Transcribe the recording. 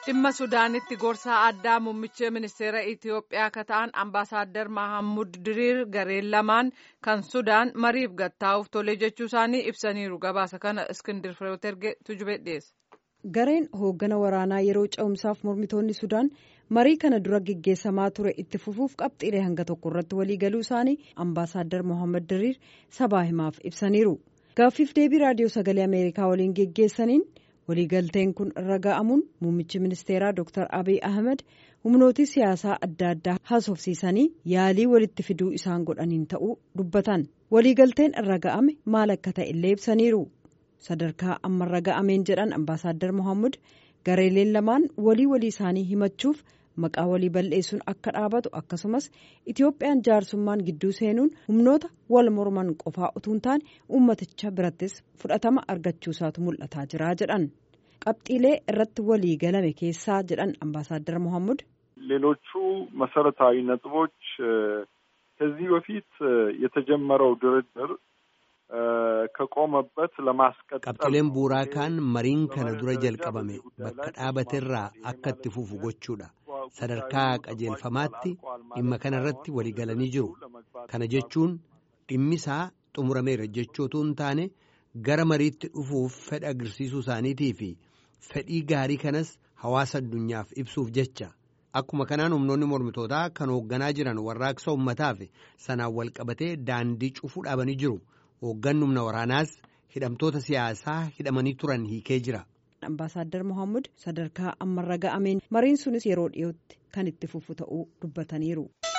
dhimma sudaanitti gorsaa addaa muummicha ministeera itiyoophiyaa kan ta'an ambaasaaddar mahammud diriir gareen lamaan kan sudaan mariif gattaa'uuf tole jechuu isaanii ibsaniiru gabaasa kana iskindir fireeterge tujube dhiyeessa. gareen hooggana waraanaa yeroo ce'umsaaf mormitoonni sudaan marii kana dura geggeessamaa ture itti fufuuf qabxiilee hanga tokko irratti waliigaluu isaanii ambaasaaddar mohaammed diriir sabaa himaaf ibsaniiru gaaffiif deebii raadiyoo sagalee ameerikaa waliin geggeessaniin waliigalteen kun irra ga'amuun muummichi ministeeraa dr abiy ahmed humnootii siyaasaa adda addaa haasofsiisanii yaalii walitti fiduu isaan godhaniin ta'uu dubbatan waliigalteen irra ga'ame maal akka ta'e illee ibsaniiru. sadarkaa ammarra ga'ameen jedhan ambaasaaddar mohaammed gareeleen lamaan walii walii isaanii himachuuf maqaa walii balleessuun akka dhaabatu akkasumas itiyoophiyaan jaarsummaan gidduu seenuun humnoota wal morman qofaa utuu hin taane ummaticha birattis fudhatama argachuusaatu mul'ataa jira jedhan qabxiilee irratti walii galame keessaa jedhan ambaasaaddar mohaammed ሌሎቹ መሰረታዊ ነጥቦች ከዚህ በፊት የተጀመረው ድርድር ከቆመበት ለማስቀጠል qabxileen buuraa kaan mariin kana dura jalqabame bakka dhaabaterraa akka itti fufu gochuudha sadarkaa qajeelfamaatti dhimma kana irratti waliigalanii jiru kana jechuun dhimmisaa xumurameera jechootu hin taane gara mariitti dhufuuf fedha agarsiisuu isaaniitii fi fedhii gaarii kanas hawaasa addunyaaf ibsuuf jecha akkuma kanaan humnoonni mormitootaa kan hoogganaa jiran warraaqsa uummataaf sanaan wal qabatee daandii cufuu dhaabanii jiru. hoogganni humna waraanaas hidhamtoota siyaasaa hidhamanii turan hiikee jira. Ambaasaadder Mohaammed sadarkaa ammarra ga'ameen mariin sunis yeroo dhiyootti kan itti fufu ta'uu dubbataniiru.